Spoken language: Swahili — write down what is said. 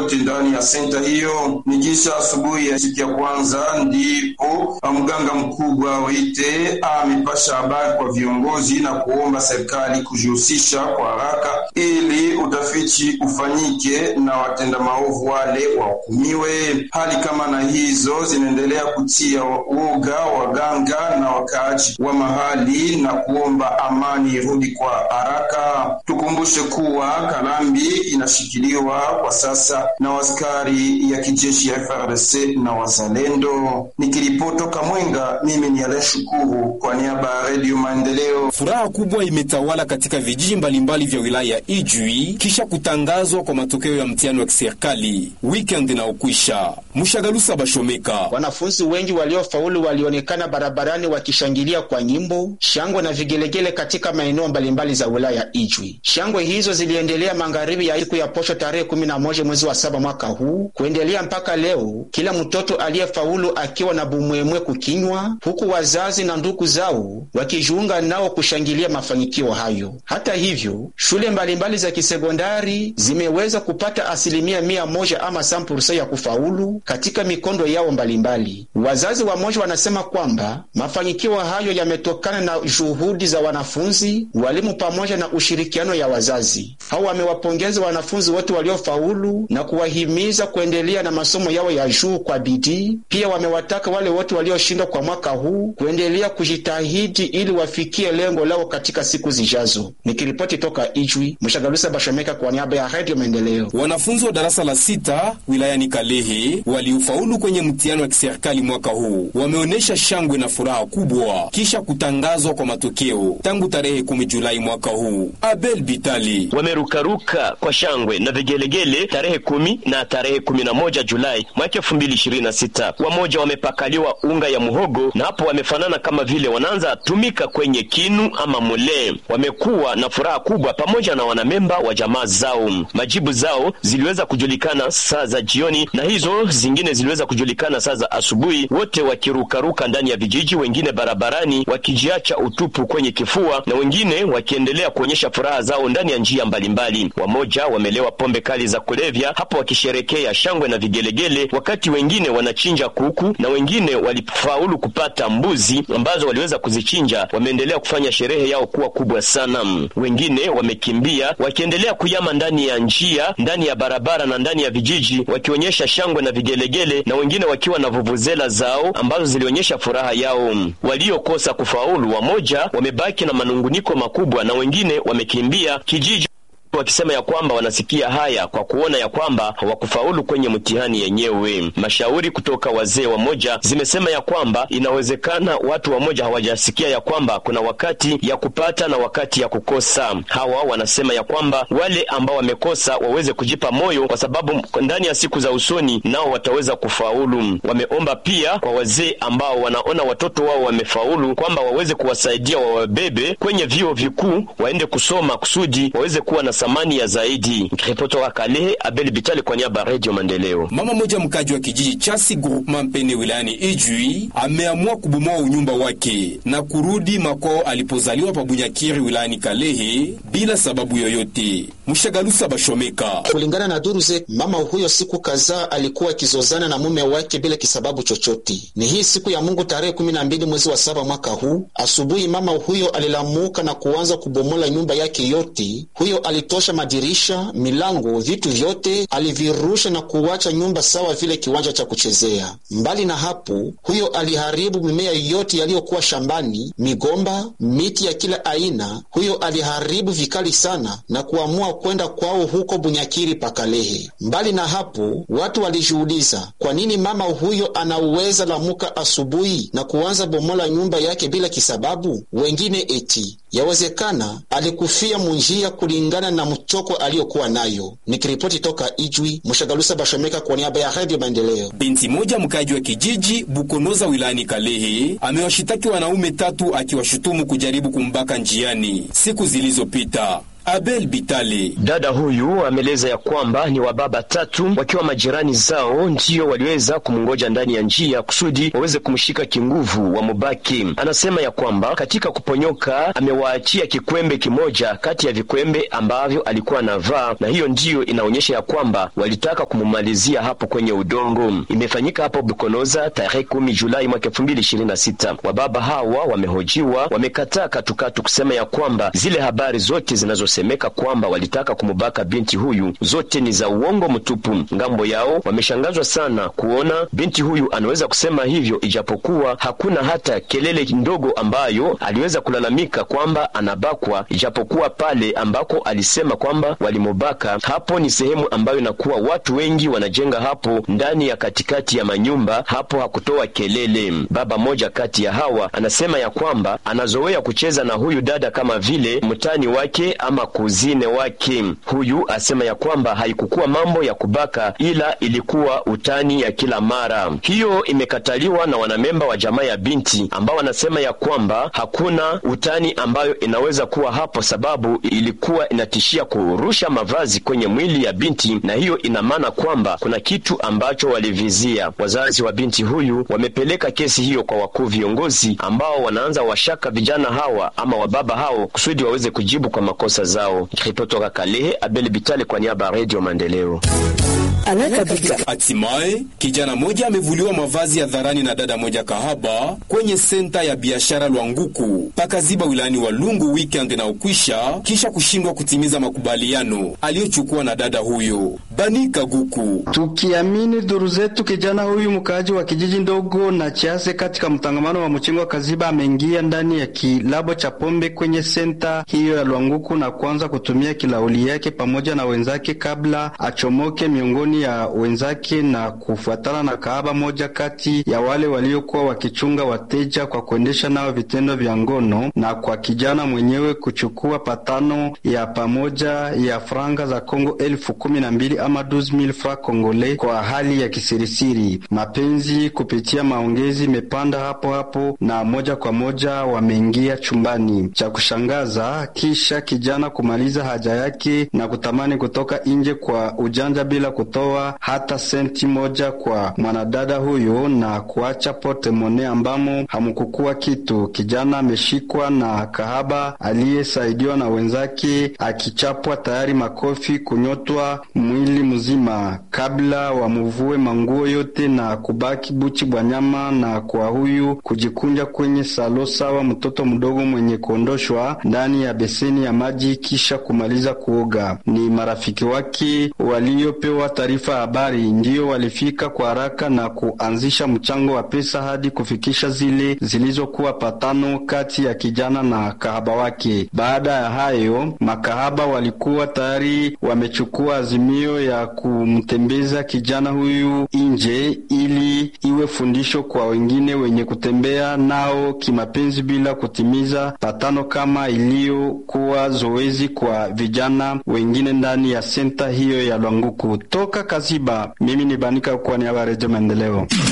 yote ndani ya senta hiyo. Ni kisha asubuhi ya siku ya kwanza ndipo mganga mkubwa Wite amepasha habari kwa viongozi na kuomba serikali kujihusisha kwa haraka ili utafiti ufanyike na watenda maovu wale wahukumiwe. Hali kama na hizo zinaendelea kutia uoga waganga na wakaaji wa mahali na kuomba amani irudi kwa haraka. Tukumbushe kuwa Kalambi inashikiliwa kwa sasa na askari ya kijeshi ya FRDC na wazalendo. Nikiripotoka Mwenga, mimi ni Ale Shukuru kwa niaba ya Redio Maendeleo. Furaha kubwa imetawala katika vijiji mbalimbali vya wilaya ya Ijwi kisha kutangazwa kwa matokeo ya mtihani wa kiserikali weekend na ukwisha. Mshagalusa Bashomeka, wanafunzi wengi waliofaulu walionekana barabarani wakishangilia kwa nyimbo, shangwe na vigelegele katika maeneo mbalimbali za wilaya ya Ijwi. Shangwe hizo ziliendelea magharibi ya siku ya posho tarehe 11 mwezi wa saba mwaka huu kuendelea mpaka leo, kila mtoto aliyefaulu akiwa na bumwemwe kukinywa, huku wazazi na ndugu zao wakijiunga nao kushangilia mafanikio hayo. Hata hivyo, shule mbalimbali za kisekondari zimeweza kupata asilimia mia moja ama sampursa ya kufaulu katika mikondo yao mbalimbali. Wazazi wamoja wanasema kwamba mafanikio hayo yametokana na juhudi za wanafunzi, walimu pamoja na ushirikiano ya wazazi. Hao wamewapongeza wanafunzi wote waliofaulu na kuwahimiza kuendelea na masomo yao ya juu kwa bidii. Pia wamewataka wale wote walioshindwa kwa mwaka huu kuendelea kujitahidi ili wafikie lengo lao katika siku zijazo. Nikiripoti toka Ijwi, Mshagalusa Bashomeka kwa niaba ya Radio Maendeleo. Wanafunzi wa darasa la sita wilayani Kalehe waliofaulu kwenye mtihani wa kiserikali mwaka huu wameonyesha shangwe na furaha kubwa kisha kutangazwa kwa matokeo tangu tarehe 10 Julai mwaka huu. Abel Bitali wamerukaruka kwa shangwe na vigelegele tarehe kumi na tarehe kumi na moja Julai mwaka elfu mbili ishirini na sita. Wamoja wamepakaliwa unga ya muhogo na hapo wamefanana kama vile wanaanza tumika kwenye kinu ama mule. Wamekuwa na furaha kubwa pamoja na wanamemba wa jamaa zao. Majibu zao ziliweza kujulikana saa za jioni na hizo zingine ziliweza kujulikana saa za asubuhi, wote wakirukaruka ndani ya vijiji, wengine barabarani wakijiacha utupu kwenye kifua na wengine wakiendelea kuonyesha furaha zao ndani ya njia mbalimbali. Wamoja wamelewa pombe kali za kulevya hapo wakisherekea shangwe na vigelegele, wakati wengine wanachinja kuku na wengine walifaulu kupata mbuzi ambazo waliweza kuzichinja. Wameendelea kufanya sherehe yao kuwa kubwa sana. Wengine wamekimbia wakiendelea kuyama ndani ya njia, ndani ya barabara na ndani ya vijiji, wakionyesha shangwe na vigelegele, na wengine wakiwa na vuvuzela zao ambazo zilionyesha furaha yao. Waliokosa kufaulu, wamoja wamebaki na manunguniko makubwa na wengine wamekimbia kijiji wakisema ya kwamba wanasikia haya kwa kuona ya kwamba hawakufaulu kwenye mtihani yenyewe. Mashauri kutoka wazee wamoja zimesema ya kwamba inawezekana watu wamoja hawajasikia ya kwamba kuna wakati ya kupata na wakati ya kukosa. Hawa wanasema ya kwamba wale ambao wamekosa waweze kujipa moyo, kwa sababu ndani ya siku za usoni nao wataweza kufaulu. Wameomba pia kwa wazee ambao wanaona watoto wao wamefaulu kwamba waweze kuwasaidia wawabebe kwenye vyuo vikuu waende kusoma kusudi waweze kuwa na thamani ya zaidi. Nikiripotoka Kalehe, Abel Bitali kwa niaba ya Radio Maendeleo. Mama moja mkaji wa kijiji Chasi Groupement Mpene wilayani Ijwi ameamua kubomoa unyumba wake na kurudi makwao alipozaliwa pa Bunyakiri wilayani Kalehe bila sababu yoyote. Mshagalusa Bashomeka. Kulingana na duru zetu, mama huyo siku kadhaa alikuwa akizozana na mume wake bila kisababu chochote. Ni hii siku ya Mungu tarehe kumi na mbili mwezi wa saba mwaka huu asubuhi, mama huyo alilamuka na kuanza kubomola nyumba yake yote. Huyo alitosha madirisha, milango, vitu vyote alivirusha na kuwacha nyumba sawa vile kiwanja cha kuchezea. Mbali na hapo, huyo aliharibu mimea yote yaliyokuwa shambani, migomba, miti ya kila aina. Huyo aliharibu vikali sana na kuamua kwenda kwao huko Bunyakiri Pakalehe. Mbali na hapo, watu walijiuliza kwa nini mama huyo anaweza lamuka asubuhi na kuanza bomola nyumba yake bila kisababu. Wengine eti yawezekana alikufia munjia kulingana na mchoko aliyokuwa nayo. Nikiripoti toka Ijwi, Mshagalusa Bashomeka kwa niaba ya Radio Maendeleo. Binti moja mkaji wa kijiji Bukonoza wilayani Kalehe amewashitaki wanaume tatu akiwashutumu kujaribu kumbaka njiani siku zilizopita. Abel Bitale. Dada huyu ameeleza ya kwamba ni wababa tatu wakiwa majirani zao ndio waliweza kumngoja ndani ya njia kusudi waweze kumshika kinguvu wa mubaki. Anasema ya kwamba katika kuponyoka amewaachia kikwembe kimoja kati ya vikwembe ambavyo alikuwa anavaa, na hiyo ndiyo inaonyesha ya kwamba walitaka kumumalizia hapo kwenye udongo. Imefanyika hapo Bukonoza tarehe kumi Julai mwaka elfu mbili ishirini na sita. Wababa hawa wamehojiwa, wamekataa katukatu kusema ya kwamba zile habari zote zinazosemeka kwamba walitaka kumubaka binti huyu zote ni za uongo mtupu. Ngambo yao wameshangazwa sana kuona binti huyu anaweza kusema hivyo, ijapokuwa hakuna hata kelele ndogo ambayo aliweza kulalamika kwamba anabakwa, ijapokuwa pale ambako alisema kwamba walimubaka, hapo ni sehemu ambayo inakuwa watu wengi wanajenga hapo ndani ya katikati ya manyumba, hapo hakutoa kelele. Baba moja kati ya hawa anasema ya kwamba anazoea kucheza na huyu dada kama vile mtani wake ama kuzine wake. Huyu asema ya kwamba haikukuwa mambo ya kubaka, ila ilikuwa utani ya kila mara. Hiyo imekataliwa na wanamemba wa jamaa ya binti ambao wanasema ya kwamba hakuna utani ambayo inaweza kuwa hapo, sababu ilikuwa inatishia kurusha mavazi kwenye mwili ya binti, na hiyo ina maana kwamba kuna kitu ambacho walivizia. Wazazi wa binti huyu wamepeleka kesi hiyo kwa wakuu viongozi ambao wanaanza washaka vijana hawa ama wababa hao kusudi waweze kujibu kwa makosa zao. Kutoka Kalehe, Abel Bitale kwa niaba ya Radio Maendeleo. Hatimaye kijana moja amevuliwa mavazi ya dharani na dada moja kahaba kwenye senta ya biashara Lwanguku pakaziba wilayani Walungu weekend na ukwisha, kisha kushindwa kutimiza makubaliano aliyochukua na dada huyo Banika Guku. Tukiamini duru zetu, kijana huyu mkaaji wa kijiji ndogo na Chiase katika mtangamano wa mchingo wa Kaziba ameingia ndani ya kilabo cha pombe kwenye senta hiyo ya Lwanguku na kuanza kutumia kilauli yake pamoja na wenzake kabla achomoke miongoni ya wenzake na kufuatana na kahaba moja kati ya wale waliokuwa wakichunga wateja kwa kuendesha nao vitendo vya ngono, na kwa kijana mwenyewe kuchukua patano ya pamoja ya franga za Kongo elfu kumi na mbili ama 12000 francs kongole kwa hali ya kisirisiri. Mapenzi kupitia maongezi imepanda hapo hapo na moja kwa moja wameingia chumbani. Cha kushangaza, kisha kijana kumaliza haja yake na kutamani kutoka nje kwa ujanja bila kutoa hata senti moja kwa mwanadada huyo na kuacha pote mone ambamo hamukukua kitu. Kijana ameshikwa na kahaba aliyesaidiwa na wenzake akichapwa tayari makofi kunyotwa mwili mzima kabla wamuvue manguo yote na kubaki buchi bwa nyama, na kwa huyu kujikunja kwenye salo sawa mtoto mdogo mwenye kuondoshwa ndani ya beseni ya maji kisha kumaliza kuoga. Ni marafiki wake waliopewa taarifa ya habari ndiyo walifika kwa haraka na kuanzisha mchango wa pesa hadi kufikisha zile zilizokuwa patano kati ya kijana na kahaba wake. Baada ya hayo, makahaba walikuwa tayari wamechukua azimio ya kumtembeza kijana huyu nje ili iwe fundisho kwa wengine wenye kutembea nao kimapenzi bila kutimiza patano kama iliyokuwa zoezi kwa vijana wengine ndani ya senta hiyo ya Lwanguku. Toka Kaziba, mimi ni Banika kwa niaba ya Redio Maendeleo.